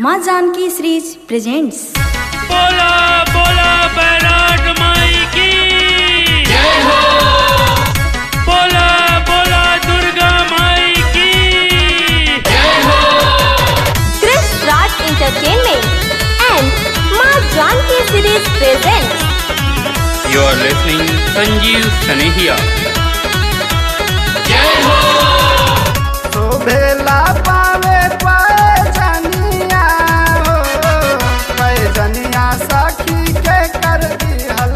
माँ Janaki series presents बोला बोला बैराट माई की जय हो बोला बोला दुर्गा माई की जय हो Chris Raj Entertainment and Ma Janki Series presents You are listening Sanjeev Sanehia. जय हो शोभेला पावे पैजनिया हो पैजनिया सखी के कर दिहल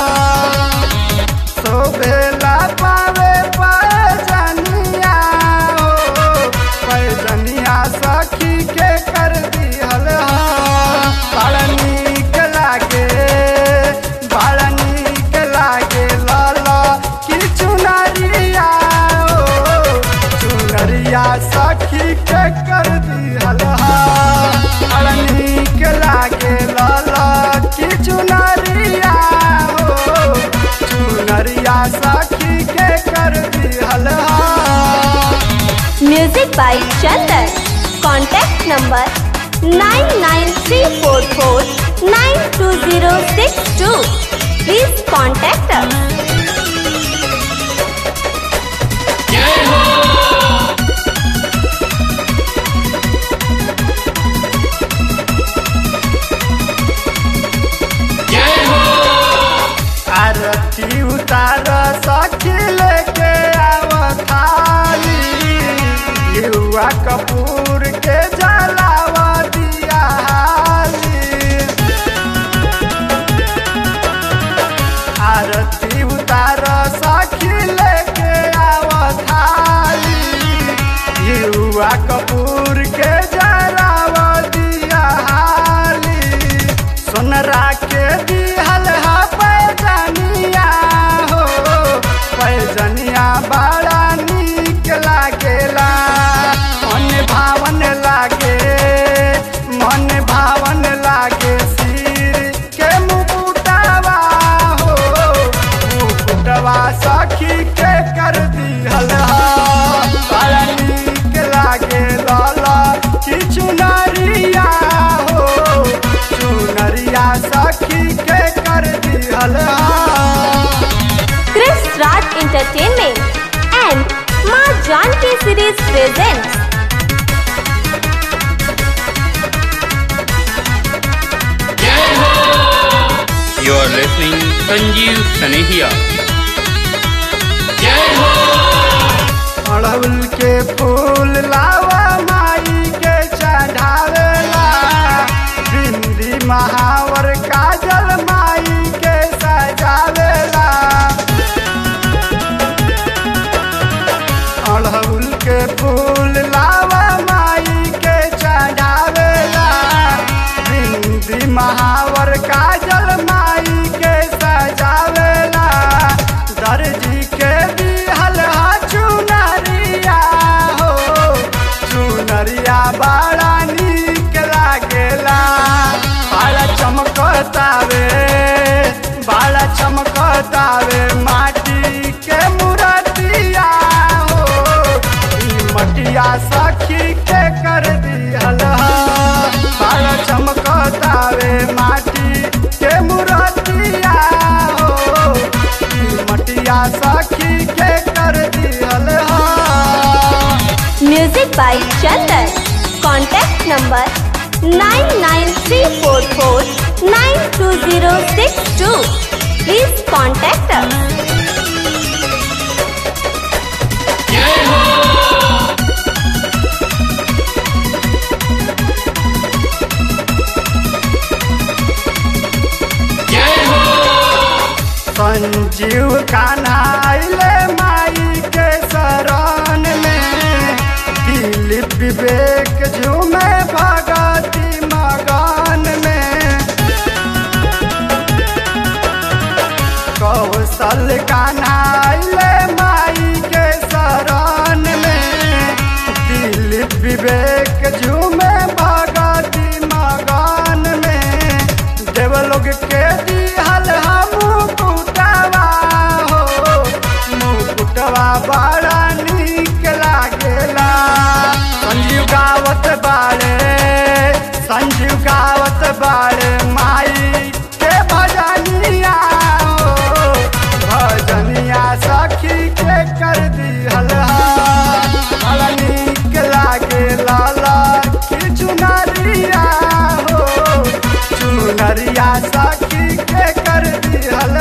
शोभेला पावे पैजनिया हो पैजनिया सखी के कर दिहल बड़ा नीक लागे बड़ा नीक लागे लाला कि चुनरिया हो चुनरिया सखी के कर दिहल बड़ा नीक लागे लाला कि चुनरिया हो चुनरिया सखी के कर दिहल Music by Chandan. Contact number 99344920062. Please contact us. जय हो जय हो आरती उतार सखी लेके आव थाली युवा कपूर के जलाव दिया हाली आरती उतार सखी लेके आव थाली युवा कपूर के जलाव दिया हाली सोनरा के दिहल हा पैजनिया हो पैजनिया बड़ा नीक लागेला मन भावन लागे मन भावन लागे सिर के मुकुटवा हो मुकुटवा सखी के कर दिहल हा बड़ा नीक लागे लाला कि चुनरिया हो चुनरिया सखी के कर दिहल Chris Raj Entertainment and Ma Janki Series presents जय हो You are listening Sanjeev Sanehia. जय हो अड़हुल के फूल लावा माई के चढ़ावेला बिंदी महावर काजल माई के सजावेला अड़हुल के फूल लावा माई के चढ़ावेला बिंदी महावर काजल माई के सजावेला दर्जी के दिहल हा चुनरिया हो चुनरिया बड़ा नीक लागेला बड़ा चमकतावे बड़ा चमकतावे माटी के मूर्तिया हो ई मटिया सखी के कर दिहल बड़ा चमकतावे माटी के मूर्तिया हो ई मटिया सखी के कर दिहल Music by Chandan. Contact number 99344920062. Please contact us. जय हो जय हो संजीव कान्हा अइले माई के शरण में दिलीप विवेक झूमे भगती मगन में कौशल कान्हा अइले माई के शरण में दिलीप विवेक झूमे भगती मगन में देवलोग के दिहल हम मुकुटवा हो मुकुटवा बड़ा नीक लागेला संजीव गावत बाड़े संजीव गावत बाड़े माई के भजनिया हो भजनिया सखी के कर दिहल बड़ा नीक लागे लाला की चुनरिया हो चुनरिया सखी के कर दिहल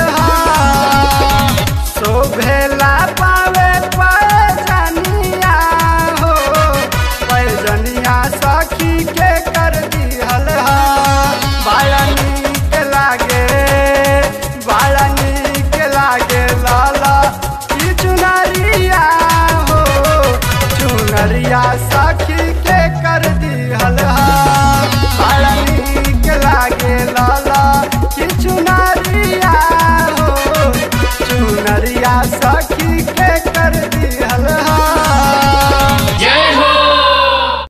शोभेला पावे पैजनिया हो पैजनिया सखी के कर दिहल बड़ा नीक लागे बड़ा नीक लागे लाला की चुनरिया हो चुनरिया